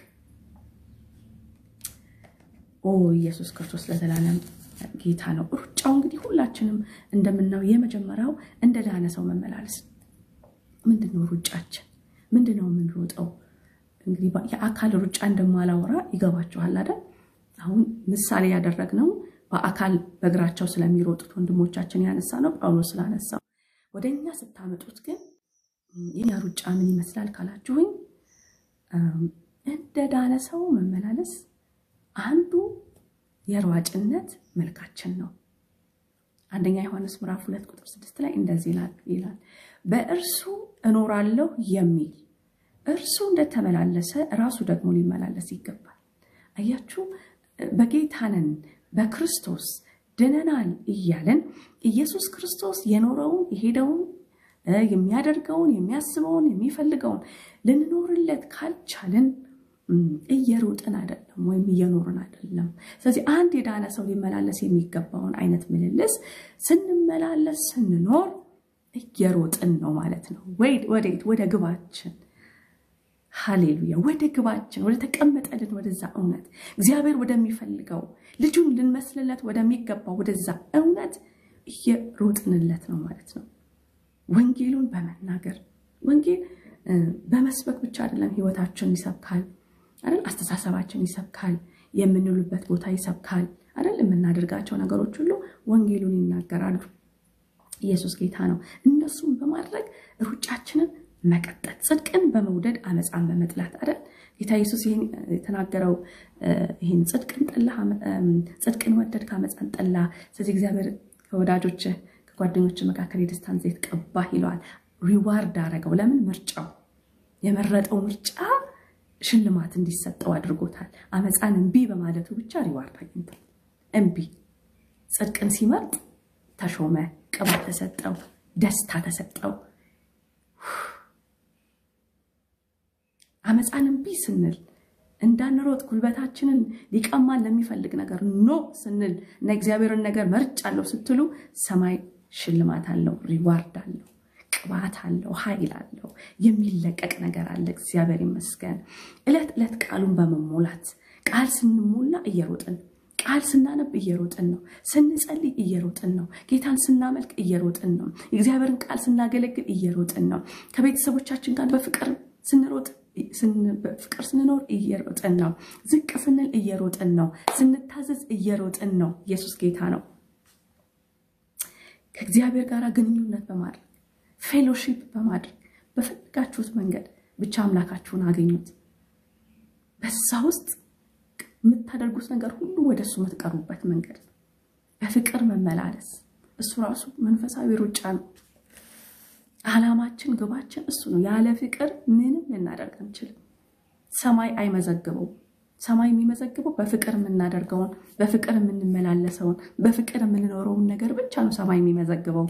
ኦ ኢየሱስ ክርስቶስ ለዘላለም ጌታ ነው። ሩጫው እንግዲህ ሁላችንም እንደምናው የመጀመሪያው እንደ ዳነ ሰው መመላለስ። ምንድን ነው ሩጫችን? ምንድን ነው የምንሮጠው? እንግዲህ የአካል ሩጫ እንደማላወራ ይገባችኋል አይደል? አሁን ምሳሌ ያደረግነው በአካል በእግራቸው ስለሚሮጡት ወንድሞቻችን ያነሳ ነው ጳውሎስ ስላነሳው ወደ እኛ ስታመጡት ግን የኛ ሩጫ ምን ይመስላል ካላችሁኝ፣ እንደ ዳነ ሰው መመላለስ አንዱ የሯጭነት መልካችን ነው። አንደኛ ዮሐንስ ምዕራፍ ሁለት ቁጥር ስድስት ላይ እንደዚህ ይላል፣ በእርሱ እኖራለሁ የሚል እርሱ እንደተመላለሰ ራሱ ደግሞ ሊመላለስ ይገባል። አያችሁ፣ በጌታንን በክርስቶስ ድነናል እያለን ኢየሱስ ክርስቶስ የኖረውን የሄደውን የሚያደርገውን የሚያስበውን የሚፈልገውን ልንኖርለት ካልቻልን እየሮጥን አይደለም ወይም እየኖርን አይደለም። ስለዚህ አንድ የዳነ ሰው ሊመላለስ የሚገባውን አይነት ምልልስ ስንመላለስ ስንኖር እየሮጥን ነው ማለት ነው። ወዴት? ወደ ግባችን። ሃሌሉያ! ወደ ግባችን፣ ወደ ተቀመጠልን ወደዛ እውነት እግዚአብሔር ወደሚፈልገው ልጁን ልንመስልለት ወደሚገባው ወደዛ እውነት እየሮጥንለት ነው ማለት ነው። ወንጌሉን በመናገር ወንጌል በመስበክ ብቻ አይደለም። ህይወታችን ይሰብካል አይደል? አስተሳሰባችን ይሰብካል። የምንውልበት ቦታ ይሰብካል አይደል? የምናደርጋቸው ነገሮች ሁሉ ወንጌሉን ይናገራሉ። ኢየሱስ ጌታ ነው። እነሱም በማድረግ ሩጫችንን መቀጠል፣ ጽድቅን በመውደድ አመፃን በመጥላት አይደል? ጌታ ኢየሱስ ይህን የተናገረው ይህን ጽድቅን ጠላ፣ ጽድቅን ወደድ ከአመፃን ጠላ። ስለዚህ እግዚአብሔር ከወዳጆች ከጓደኞች መካከል የደስታን ዘይት ቀባህ ይለዋል። ሪዋርድ አደረገው። ለምን? ምርጫው የመረጠው ምርጫ ሽልማት እንዲሰጠው አድርጎታል። አመፃን እምቢ በማለቱ ብቻ ሪዋርድ አግኝቷል። እምቢ ጽድቅን ሲመርጥ ተሾመ፣ ቅባት ተሰጠው፣ ደስታ ተሰጠው። አመፃን እምቢ ስንል እንዳንሮጥ ጉልበታችንን ሊቀማን ለሚፈልግ ነገር ኖ ስንል እና እግዚአብሔርን ነገር መርጫለሁ ስትሉ ሰማይ ሽልማት አለው፣ ሪዋርድ አለው፣ ቅባት አለው፣ ኃይል አለው፣ የሚለቀቅ ነገር አለ። እግዚአብሔር ይመስገን። ዕለት ዕለት ቃሉን በመሞላት ቃል ስንሞላ እየሮጥን ቃል ስናነብ እየሮጥን ነው። ስንጸልይ እየሮጥን ነው። ጌታን ስናመልክ እየሮጥን ነው። የእግዚአብሔርን ቃል ስናገለግል እየሮጥን ነው። ከቤተሰቦቻችን ጋር በፍቅር ስንሮጥ በፍቅር ስንኖር እየሮጥን ነው። ዝቅ ስንል እየሮጥን ነው። ስንታዘዝ እየሮጥን ነው። ኢየሱስ ጌታ ነው። ከእግዚአብሔር ጋር ግንኙነት በማድረግ ፌሎሺፕ በማድረግ በፈለጋችሁት መንገድ ብቻ አምላካችሁን አገኙት። በዛ ውስጥ የምታደርጉት ነገር ሁሉ ወደ እሱ የምትቀርቡበት መንገድ ነው። በፍቅር መመላለስ እሱ ራሱ መንፈሳዊ ሩጫ ነው። ዓላማችን፣ ግባችን እሱ ነው። ያለ ፍቅር ምንም ልናደርግ አንችልም። ሰማይ አይመዘግበውም። ሰማይ የሚመዘግበው በፍቅር የምናደርገውን፣ በፍቅር የምንመላለሰውን፣ በፍቅር የምንኖረውን ነገር ብቻ ነው ሰማይ የሚመዘግበው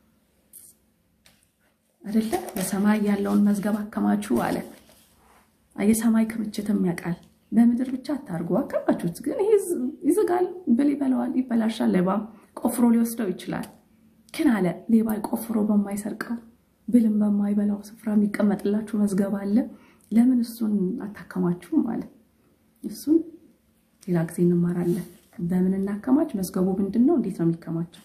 አይደለ? በሰማይ ያለውን መዝገብ አከማቹ አለ። የሰማይ ክምችትም ያውቃል። በምድር ብቻ አታርጉ። አከማቹት፣ ግን ይሄ ይዝጋል፣ ብል ይበላዋል፣ ይበላሻል። ሌባ ቆፍሮ ሊወስደው ይችላል። ግን አለ ሌባ ቆፍሮ በማይሰርቀው ብልም በማይበላው ስፍራ የሚቀመጥላችሁ መዝገብ አለ። ለምን እሱን አታከማችሁም? ማለት እሱን ሌላ ጊዜ እንማራለን። በምን እናከማች? መዝገቡ ምንድን ነው? እንዴት ነው የሚከማቸው?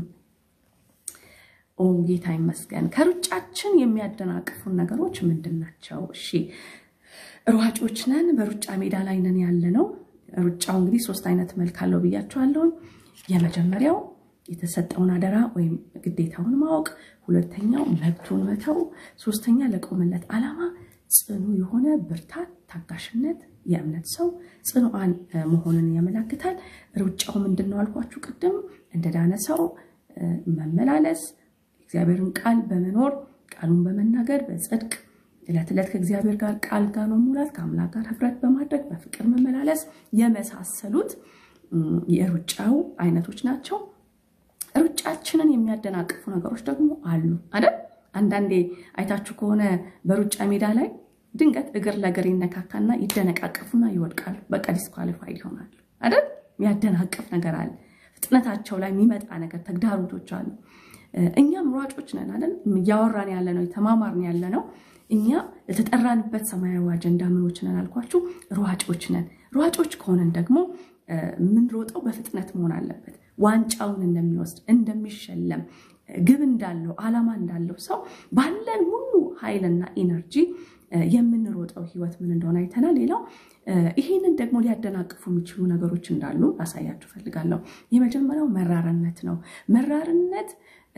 ኦ ጌታ ይመስገን። ከሩጫችን የሚያደናቅፉን ነገሮች ምንድን ናቸው? እሺ ሯጮች ነን፣ በሩጫ ሜዳ ላይ ነን ያለ ነው። ሩጫው እንግዲህ ሶስት አይነት መልክ አለው ብያቸዋለሁ። የመጀመሪያው የተሰጠውን አደራ ወይም ግዴታውን ማወቅ፣ ሁለተኛው መብቱን መተው፣ ሶስተኛ ለቆመለት ዓላማ ጽኑ የሆነ ብርታት፣ ታጋሽነት፣ የእምነት ሰው ጽኑዓን መሆንን ያመላክታል። ሩጫው ምንድን ነው አልኳችሁ ቅድም። እንደዳነ ሰው መመላለስ፣ እግዚአብሔርን ቃል በመኖር ቃሉን በመናገር በጽድቅ ዕለት ዕለት ከእግዚአብሔር ጋር ቃል ጋር መሙላት፣ ከአምላክ ጋር ህብረት በማድረግ በፍቅር መመላለስ የመሳሰሉት የሩጫው አይነቶች ናቸው። ሩጫችንን የሚያደናቅፉ ነገሮች ደግሞ አሉ አይደል? አንዳንዴ አይታችሁ ከሆነ በሩጫ ሜዳ ላይ ድንገት እግር ለእግር ይነካካና ይደነቃቀፉና ይወድቃሉ። በቃ ዲስኳሊፋይድ ይሆናሉ አይደል? የሚያደናቅፍ ነገር አለ። ፍጥነታቸው ላይ የሚመጣ ነገር ተግዳሮቶች አሉ። እኛም ሯጮች ነን አይደል? እያወራን ያለ ነው፣ የተማማርን ያለ ነው። እኛ ለተጠራንበት ሰማያዊ አጀንዳ ምኖች ነን አልኳችሁ? ሯጮች ነን። ሯጮች ከሆነን ደግሞ የምንሮጠው በፍጥነት መሆን አለበት። ዋንጫውን እንደሚወስድ እንደሚሸለም ግብ እንዳለው ዓላማ እንዳለው ሰው ባለን ሁሉ ኃይልና ኢነርጂ የምንሮጠው ህይወት ምን እንደሆነ አይተናል። ሌላው ይህንን ደግሞ ሊያደናቅፉ የሚችሉ ነገሮች እንዳሉ ላሳያችሁ ፈልጋለሁ። የመጀመሪያው መራርነት ነው። መራርነት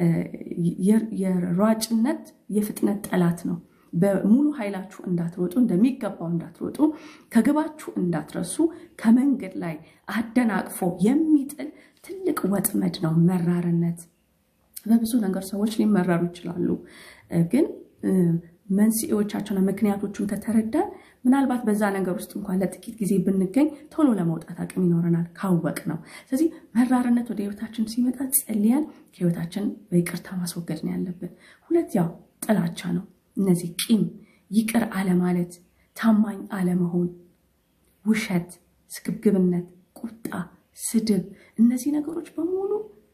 የሯጭነት የፍጥነት ጠላት ነው። በሙሉ ኃይላችሁ እንዳትሮጡ እንደሚገባው እንዳትሮጡ ከግባችሁ እንዳትረሱ ከመንገድ ላይ አደናቅፎ የሚጥል ትልቅ ወጥመድ ነው መራርነት። በብዙ ነገር ሰዎች ሊመረሩ ይችላሉ። ግን መንስኤዎቻቸውና ምክንያቶቹን ከተረዳን ምናልባት በዛ ነገር ውስጥ እንኳን ለጥቂት ጊዜ ብንገኝ ቶሎ ለመውጣት አቅም ይኖረናል ካወቅ ነው። ስለዚህ መራርነት ወደ ህይወታችን ሲመጣ ጸልያን ከህይወታችን በይቅርታ ማስወገድ ነው ያለብን። ሁለት ያው ጥላቻ ነው። እነዚህ ቂም፣ ይቅር አለማለት፣ ታማኝ አለመሆን፣ ውሸት፣ ስግብግብነት፣ ቁጣ፣ ስድብ፣ እነዚህ ነገሮች በሙሉ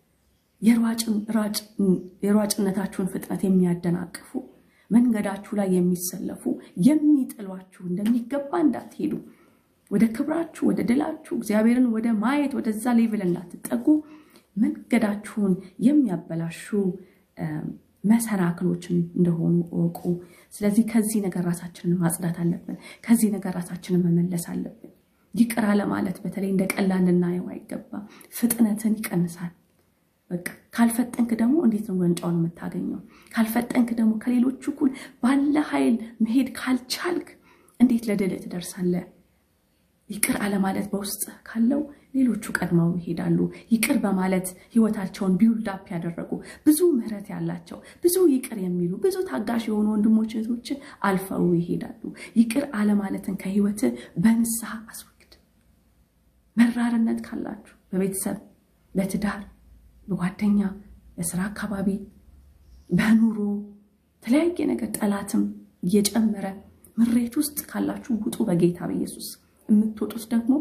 የሯጭነታችሁን ፍጥነት የሚያደናቅፉ መንገዳችሁ ላይ የሚሰለፉ የሚጥሏችሁ እንደሚገባ እንዳትሄዱ ወደ ክብራችሁ ወደ ድላችሁ እግዚአብሔርን ወደ ማየት ወደዛ ሌቭል እንዳትጠጉ መንገዳችሁን የሚያበላሹ መሰናክሎችን እንደሆኑ እወቁ። ስለዚህ ከዚህ ነገር ራሳችንን ማጽዳት አለብን። ከዚህ ነገር ራሳችንን መመለስ አለብን። ይቅር አለማለት በተለይ እንደ ቀላል ልናየው አይገባም። ፍጥነትን ይቀንሳል። በቃ ካልፈጠንክ ደግሞ እንዴት ነው ዋንጫውን የምታገኘው? ካልፈጠንክ ደግሞ ከሌሎቹ እኩል ባለ ኃይል መሄድ ካልቻልክ እንዴት ለድል ትደርሳለህ? ይቅር አለማለት በውስጥ ካለው ሌሎቹ ቀድመው ይሄዳሉ። ይቅር በማለት ህይወታቸውን ቢውልድ አፕ ያደረጉ ብዙ ምህረት ያላቸው ብዙ ይቅር የሚሉ ብዙ ታጋሽ የሆኑ ወንድሞች እህቶችን አልፈው ይሄዳሉ። ይቅር አለማለትን ከህይወት በንስሐ አስወግድ። መራርነት ካላችሁ በቤተሰብ በትዳር በጓደኛ በስራ አካባቢ በኑሮ የተለያየ ነገር ጠላትም እየጨመረ ምሬት ውስጥ ካላችሁ ውጡ በጌታ በኢየሱስ የምትወጡት ደግሞ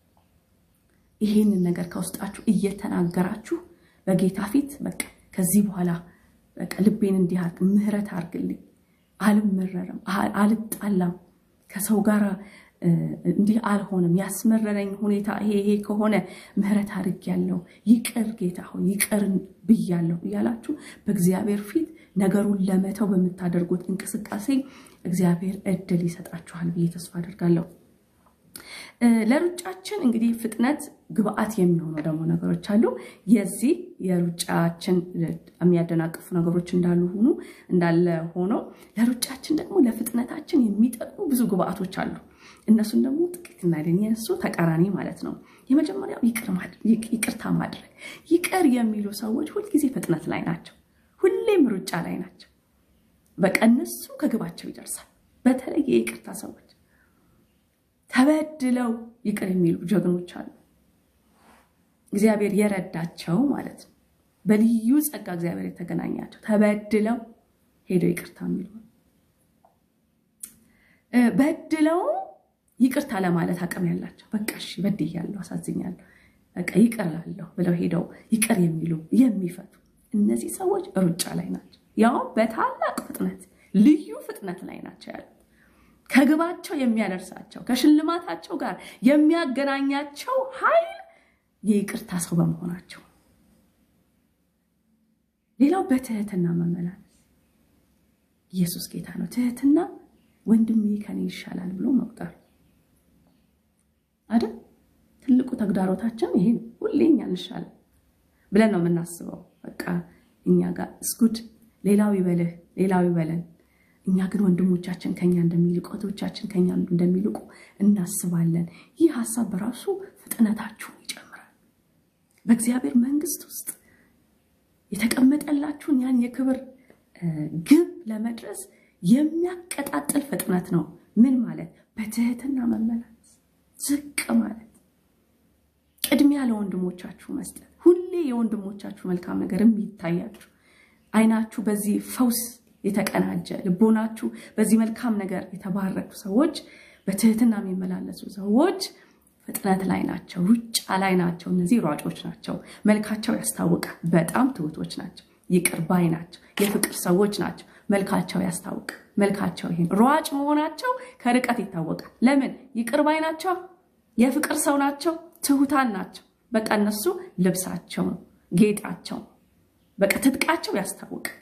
ይሄንን ነገር ከውስጣችሁ እየተናገራችሁ በጌታ ፊት በቃ ከዚህ በኋላ በቃ ልቤን እንዲህ አድርግ፣ ምህረት አድርግልኝ፣ አልመረርም፣ አልጣላም፣ ከሰው ጋር እንዲህ አልሆንም፣ ያስመረረኝ ሁኔታ ይሄ ይሄ ከሆነ ምህረት አድርጌያለሁ፣ ይቅር ጌታ ሆይ ይቅር ብያለሁ እያላችሁ በእግዚአብሔር ፊት ነገሩን ለመተው በምታደርጉት እንቅስቃሴ እግዚአብሔር እድል ይሰጣችኋል ብዬ ተስፋ አደርጋለሁ። ለሩጫችን እንግዲህ ፍጥነት ግብአት የሚሆኑ ደግሞ ነገሮች አሉ። የዚህ የሩጫችን የሚያደናቅፉ ነገሮች እንዳሉ ሆኑ እንዳለ ሆነው ለሩጫችን ደግሞ ለፍጥነታችን የሚጠቅሙ ብዙ ግብአቶች አሉ። እነሱን ደግሞ ጥቂት እናለን። የእሱ ተቃራኒ ማለት ነው። የመጀመሪያው ይቅርታ ማድረግ። ይቅር የሚሉ ሰዎች ሁልጊዜ ፍጥነት ላይ ናቸው። ሁሌም ሩጫ ላይ ናቸው። በቃ እነሱ ከግባቸው ይደርሳል። በተለይ የይቅርታ ሰዎች ተበድለው ይቅር የሚሉ ጀግኖች አሉ። እግዚአብሔር የረዳቸው ማለት ነው። በልዩ ጸጋ እግዚአብሔር የተገናኛቸው ተበድለው ሄደው ይቅርታ የሚሉ በድለው ይቅርታ ለማለት አቅም ያላቸው በቃ እሺ በድያለሁ፣ አሳዝኛለሁ፣ በቃ ይቅር እላለሁ ብለው ሄደው ይቅር የሚሉ የሚፈቱ እነዚህ ሰዎች ሩጫ ላይ ናቸው። ያውም በታላቅ ፍጥነት ልዩ ፍጥነት ላይ ናቸው ያሉት ከግባቸው የሚያደርሳቸው ከሽልማታቸው ጋር የሚያገናኛቸው ኃይል የይቅርታ ሰው በመሆናቸው። ሌላው በትህትና መመላለስ። ኢየሱስ ጌታ ነው። ትህትና ወንድሜ ከኔ ይሻላል ብሎ መቁጠር አይደል? ትልቁ ተግዳሮታችን ይሄ ነው። ሁሌ እኛ እንሻለን ብለን ነው የምናስበው። በቃ እኛ ጋር እስጉድ ሌላው ይበልህ፣ ሌላው ይበለን እኛ ግን ወንድሞቻችን ከኛ እንደሚልቁ እህቶቻችን ከኛ እንደሚልቁ እናስባለን። ይህ ሀሳብ በራሱ ፍጥነታችሁን ይጨምራል። በእግዚአብሔር መንግስት ውስጥ የተቀመጠላችሁን ያን የክብር ግብ ለመድረስ የሚያቀጣጥል ፍጥነት ነው። ምን ማለት? በትህትና መመላለስ፣ ዝቅ ማለት፣ ቅድሚያ ለወንድሞቻችሁ መስጠት፣ ሁሌ የወንድሞቻችሁ መልካም ነገር የሚታያችሁ አይናችሁ በዚህ ፈውስ የተቀናጀ ልቦናችሁ በዚህ መልካም ነገር የተባረኩ ሰዎች፣ በትህትና የሚመላለሱ ሰዎች ፍጥነት ላይ ናቸው፣ ሩጫ ላይ ናቸው። እነዚህ ሯጮች ናቸው። መልካቸው ያስታውቃል። በጣም ትሁቶች ናቸው። ይቅር ባይ ናቸው። የፍቅር ሰዎች ናቸው። መልካቸው ያስታውቃል። መልካቸው ይሄን ሯጭ መሆናቸው ከርቀት ይታወቃል። ለምን? ይቅር ባይ ናቸው። የፍቅር ሰው ናቸው። ትሁታን ናቸው። በቃ እነሱ ልብሳቸው ነው፣ ጌጣቸው፣ በቃ ትጥቃቸው ያስታውቃል።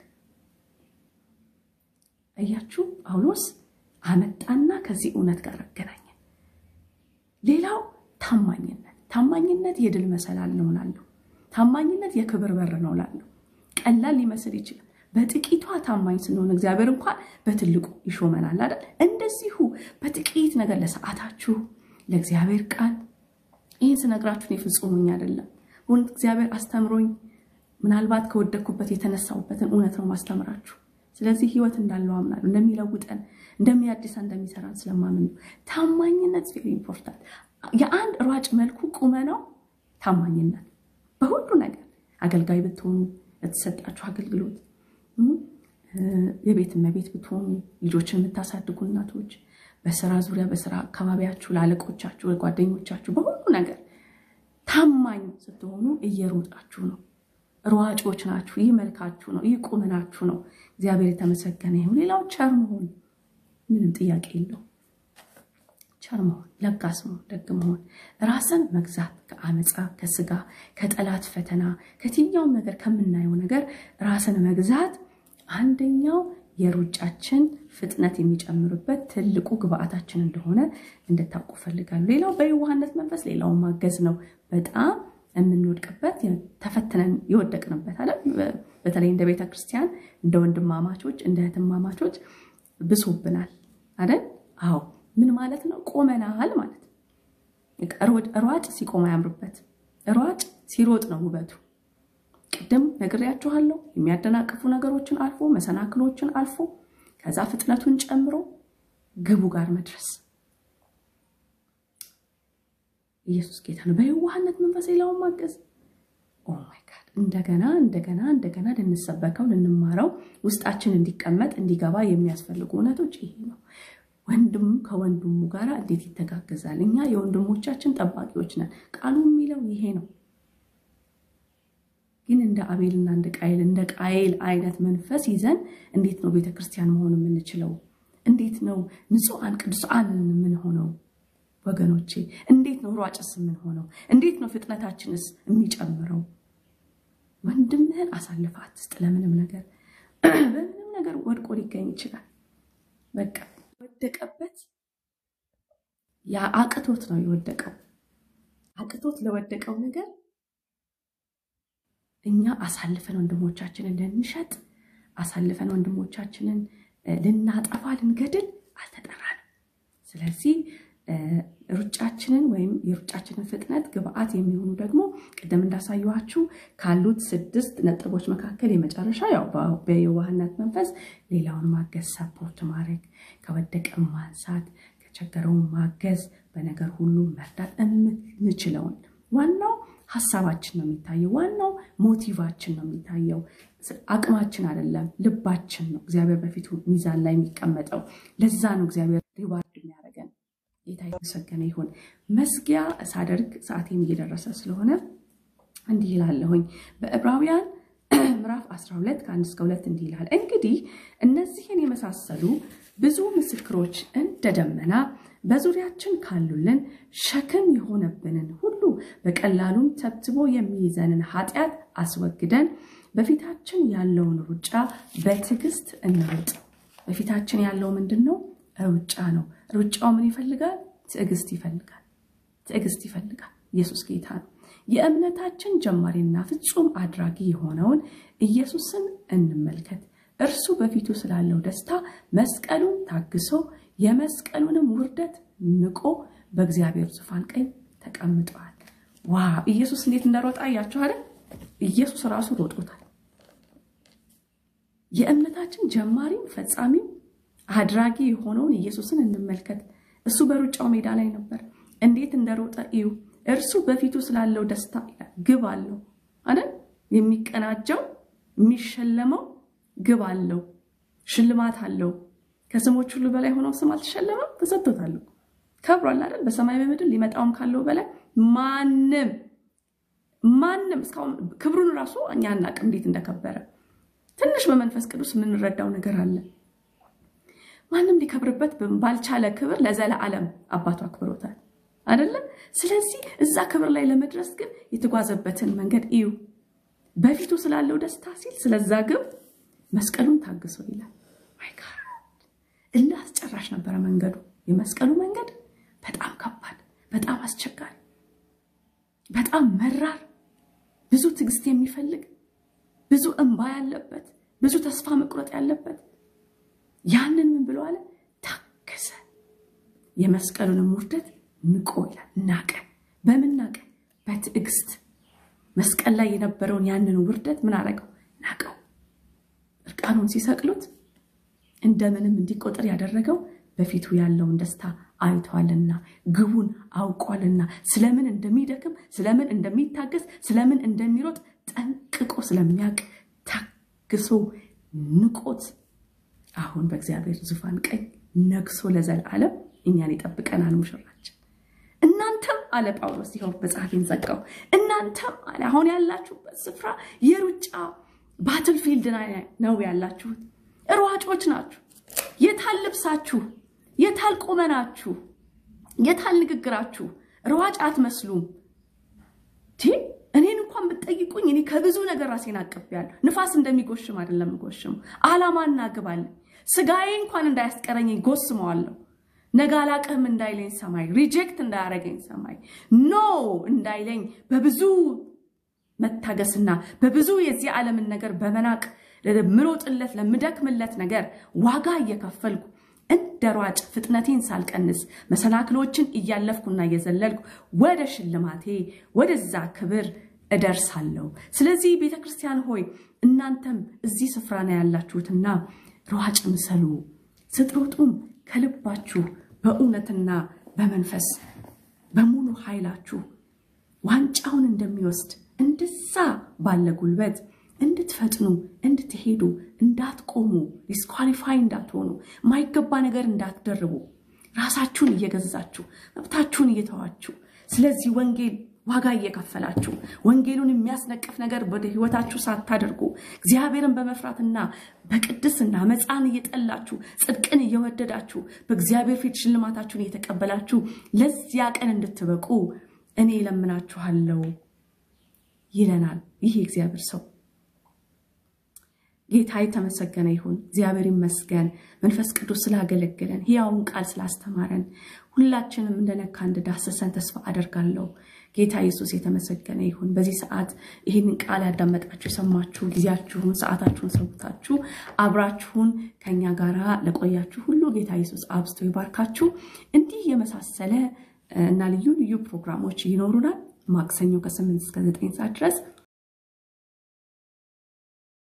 እያችሁ ጳውሎስ አመጣና ከዚህ እውነት ጋር አገናኘ። ሌላው ታማኝነት። ታማኝነት የድል መሰላል ነው እላለሁ። ታማኝነት የክብር በር ነው እላለሁ። ቀላል ሊመስል ይችላል። በጥቂቷ ታማኝ ስንሆን እግዚአብሔር እንኳን በትልቁ ይሾመናል አይደል? እንደዚሁ በጥቂት ነገር ለሰዓታችሁ፣ ለእግዚአብሔር ቃል ይህን ስነግራችሁን የፍጹሙኝ አይደለም። እውነት እግዚአብሔር አስተምሮኝ ምናልባት ከወደኩበት የተነሳሁበትን እውነት ነው ማስተምራችሁ ስለዚህ ህይወት እንዳለው አምናለሁ። እንደሚለውጠን እንደሚያድሰን እንደሚሰራን ስለማምን ነው። ታማኝነት ቬሪ ኢምፖርታንት። የአንድ ሯጭ መልኩ ቁመናው ታማኝነት በሁሉ ነገር አገልጋይ ብትሆኑ ለተሰጣችሁ አገልግሎት፣ የቤት እመቤት ብትሆኑ፣ ልጆችን የምታሳድጉ እናቶች፣ በስራ ዙሪያ በስራ አካባቢያችሁ፣ ለአለቆቻችሁ፣ ለጓደኞቻችሁ፣ በሁሉ ነገር ታማኝ ስትሆኑ እየሮጣችሁ ነው። ሯጮች ናችሁ። ይህ መልካችሁ ነው። ይህ ቁመናችሁ ነው። እግዚአብሔር የተመሰገነ ይሁን። ሌላው ቸር መሆን ምንም ጥያቄ የለው። ቸር መሆን፣ ለጋስ መሆን፣ ደግ መሆን፣ ራስን መግዛት ከአመፃ ከስጋ ከጠላት ፈተና ከየትኛውም ነገር ከምናየው ነገር ራስን መግዛት አንደኛው የሩጫችን ፍጥነት የሚጨምርበት ትልቁ ግብአታችን እንደሆነ እንድታውቁ ፈልጋለሁ። ሌላው በየዋህነት መንፈስ ሌላውን ማገዝ ነው። በጣም የምንወድቅበት ተፈትነን የወደቅንበት አለ። በተለይ እንደ ቤተ ክርስቲያን እንደ ወንድማማቾች እንደ እህትማማቾች ብሶብናል አይደል? አዎ ምን ማለት ነው? ቆመናል ማለት ነው። ሯጭ ሲቆም አያምርበት። ሯጭ ሲሮጥ ነው ውበቱ። ቅድም ነግሬያችኋለሁ። የሚያደናቅፉ ነገሮችን አልፎ መሰናክሎችን አልፎ ከዛ ፍጥነቱን ጨምሮ ግቡ ጋር መድረስ። ኢየሱስ ጌታ ነው። በየዋህነት መንፈስ ሌላውን ማገዝ። ኦ ማይ ጋድ! እንደገና እንደገና እንደገና ልንሰበከው ልንማረው ውስጣችን እንዲቀመጥ እንዲገባ የሚያስፈልጉ እውነቶች ይሄ ነው። ወንድም ከወንድሙ ጋር እንዴት ይተጋገዛል? እኛ የወንድሞቻችን ጠባቂዎች ነን። ቃሉ የሚለው ይሄ ነው። ግን እንደ አቤልና እንደ ቃይል እንደ ቃይል አይነት መንፈስ ይዘን እንዴት ነው ቤተክርስቲያን መሆን የምንችለው? እንዴት ነው ንጹሐን ቅዱሳን የምንሆነው? ወገኖቼ እንዴት ነው ሯጭስ የምንሆነው? እንዴት ነው ፍጥነታችንስ የሚጨምረው? ወንድምህን አሳልፈህ አትስጥ ለምንም ነገር። በምንም ነገር ወድቆ ሊገኝ ይችላል። በቃ ወደቀበት ያ አቅቶት ነው የወደቀው። አቅቶት ለወደቀው ነገር እኛ አሳልፈን ወንድሞቻችንን ልንሸጥ አሳልፈን ወንድሞቻችንን ልናጠፋ ልንገድል አልተጠራንም። ስለዚህ ሩጫችንን ወይም የሩጫችንን ፍጥነት ግብአት የሚሆኑ ደግሞ ቅድም እንዳሳየኋችሁ ካሉት ስድስት ነጥቦች መካከል የመጨረሻ ያው በየዋህነት መንፈስ ሌላውን ማገዝ፣ ሰፖርት ማድረግ፣ ከወደቀ ማንሳት፣ ከቸገረውን ማገዝ፣ በነገር ሁሉ መርዳት የምንችለውን ዋናው ሀሳባችን ነው የሚታየው። ዋናው ሞቲቫችን ነው የሚታየው። አቅማችን አይደለም፣ ልባችን ነው እግዚአብሔር በፊቱ ሚዛን ላይ የሚቀመጠው። ለዛ ነው እግዚአብሔር ሪዋርድ የሚያደርገን። ጌታ የተመሰገነ ይሁን። መዝጊያ ሳደርግ ሰዓቴም እየደረሰ ስለሆነ እንዲህ ይላለሁኝ በዕብራውያን ምዕራፍ 12 ከአንድ እስከ ሁለት እንዲህ ይላል። እንግዲህ እነዚህን የመሳሰሉ ብዙ ምስክሮች እንደ ደመና በዙሪያችን ካሉልን ሸክም የሆነብንን ሁሉ በቀላሉም ተብትቦ የሚይዘንን ኃጢአት አስወግደን በፊታችን ያለውን ሩጫ በትዕግስት እንሩጥ። በፊታችን ያለው ምንድን ነው? ሩጫ ነው። ሩጫው ምን ይፈልጋል? ትዕግስት ይፈልጋል። ትዕግስት ይፈልጋል። ኢየሱስ ጌታ ነው። የእምነታችን ጀማሪና ፍጹም አድራጊ የሆነውን ኢየሱስን እንመልከት። እርሱ በፊቱ ስላለው ደስታ መስቀሉን ታግሶ የመስቀሉንም ውርደት ንቆ በእግዚአብሔር ዙፋን ቀኝ ተቀምጠዋል። ዋ ኢየሱስ እንዴት እንደሮጣ እያችሁ አይደል? ኢየሱስ ራሱ ሮጦታል። የእምነታችን ጀማሪም ፈጻሚም አድራጊ የሆነውን ኢየሱስን እንመልከት። እሱ በሩጫው ሜዳ ላይ ነበር። እንዴት እንደሮጠ እዩ። እርሱ በፊቱ ስላለው ደስታ ግብ አለው አይደል? የሚቀናጀው የሚሸለመው ግብ አለው፣ ሽልማት አለው። ከስሞች ሁሉ በላይ ሆኖ ስም አልተሸለመም፣ ተሰጥቶታል። ከብሯል አይደል? በሰማይ በምድር ሊመጣውም ካለው በላይ ማንም ማንም እስካሁን ክብሩን ራሱ እኛ አናቅም እንዴት እንደከበረ። ትንሽ በመንፈስ ቅዱስ የምንረዳው ነገር አለ። ማንም ሊከብርበት ባልቻለ ክብር ለዘለዓለም አባቱ አክብሮታል አይደለም። ስለዚህ እዛ ክብር ላይ ለመድረስ ግን የተጓዘበትን መንገድ እዩ። በፊቱ ስላለው ደስታ ሲል ስለዛ ግብ መስቀሉን ታግሶ ይላል። እልህ አስጨራሽ ነበረ መንገዱ። የመስቀሉ መንገድ በጣም ከባድ፣ በጣም አስቸጋሪ፣ በጣም መራር፣ ብዙ ትዕግስት የሚፈልግ ብዙ እንባ ያለበት፣ ብዙ ተስፋ መቁረጥ ያለበት ያንን ምን ብሎ አለ? ታገሰ። የመስቀሉንም ውርደት ንቆ ይላል። ናቀ። በምን ናቀ? በትዕግስት መስቀል ላይ የነበረውን ያንን ውርደት ምን አረገው? ናቀው። እርቃኑን ሲሰቅሉት እንደምንም እንዲቆጠር ያደረገው በፊቱ ያለውን ደስታ አይተዋልና ግቡን አውቋልና ስለምን እንደሚደክም ስለምን እንደሚታገስ ስለምን እንደሚሮጥ ጠንቅቆ ስለሚያውቅ ታግሶ ንቆት አሁን በእግዚአብሔር ዙፋን ቀኝ ነግሶ ለዘላለም እኛን ይጠብቀናል። ሙሽራችን እናንተም አለ ጳውሎስ ይኸው መጽሐፌን ዘጋው። እናንተም አለ አሁን ያላችሁበት ስፍራ የሩጫ ባትልፊልድ ነው ያላችሁት። ሯጮች ናችሁ። የታል ልብሳችሁ? የታል ቁመናችሁ? የታል ንግግራችሁ? ሯጭ አትመስሉም። እኔን እንኳን ብትጠይቁኝ እኔ ከብዙ ነገር ራሴን አቅቤያለሁ። ንፋስ እንደሚጎሽም አይደለም ጎሽም አላማና ግብ አለኝ። ስጋዬ እንኳን እንዳያስቀረኝ ጎስመዋለሁ። ነገ አላቅህም እንዳይለኝ ሰማይ፣ ሪጀክት እንዳያረገኝ ሰማይ፣ ኖ እንዳይለኝ በብዙ መታገስና በብዙ የዚህ ዓለምን ነገር በመናቅ ለምሮጥለት ለምደክምለት ነገር ዋጋ እየከፈልኩ እንደ ሯጭ ፍጥነቴን ሳልቀንስ መሰናክሎችን እያለፍኩና እየዘለልኩ ወደ ሽልማቴ ወደዛ ክብር እደርሳለሁ። ስለዚህ ቤተ ክርስቲያን ሆይ እናንተም እዚህ ስፍራ ነው ያላችሁትና ሯጭ ምሰሉ። ስትሮጡም ከልባችሁ በእውነትና በመንፈስ በሙሉ ኃይላችሁ ዋንጫውን እንደሚወስድ እንደዛ ባለ ጉልበት እንድትፈጥኑ እንድትሄዱ እንዳትቆሙ ዲስኳሊፋይ እንዳትሆኑ የማይገባ ነገር እንዳትደርቡ ራሳችሁን እየገዛችሁ መብታችሁን እየተዋችሁ ስለዚህ ወንጌል ዋጋ እየከፈላችሁ ወንጌሉን የሚያስነቅፍ ነገር ወደ ህይወታችሁ ሳታደርጉ እግዚአብሔርን በመፍራትና በቅድስና መፃን እየጠላችሁ ጽድቅን እየወደዳችሁ በእግዚአብሔር ፊት ሽልማታችሁን እየተቀበላችሁ ለዚያ ቀን እንድትበቁ እኔ እለምናችኋለሁ ይለናል ይህ የእግዚአብሔር ሰው። ጌታ የተመሰገነ ይሁን። እግዚአብሔር ይመስገን። መንፈስ ቅዱስ ስላገለገለን፣ ሕያውን ቃል ስላስተማረን፣ ሁላችንም እንደነካ እንደዳሰሰን ተስፋ አደርጋለሁ። ጌታ ኢየሱስ የተመሰገነ ይሁን። በዚህ ሰዓት ይህንን ቃል ያዳመጣችሁ የሰማችሁ፣ ጊዜያችሁን ሰዓታችሁን ሰውታችሁ አብራችሁን ከኛ ጋር ለቆያችሁ ሁሉ ጌታ ኢየሱስ አብዝቶ ይባርካችሁ። እንዲህ የመሳሰለ እና ልዩ ልዩ ፕሮግራሞች ይኖሩናል። ማክሰኞ ከስምንት እስከ ዘጠኝ ሰዓት ድረስ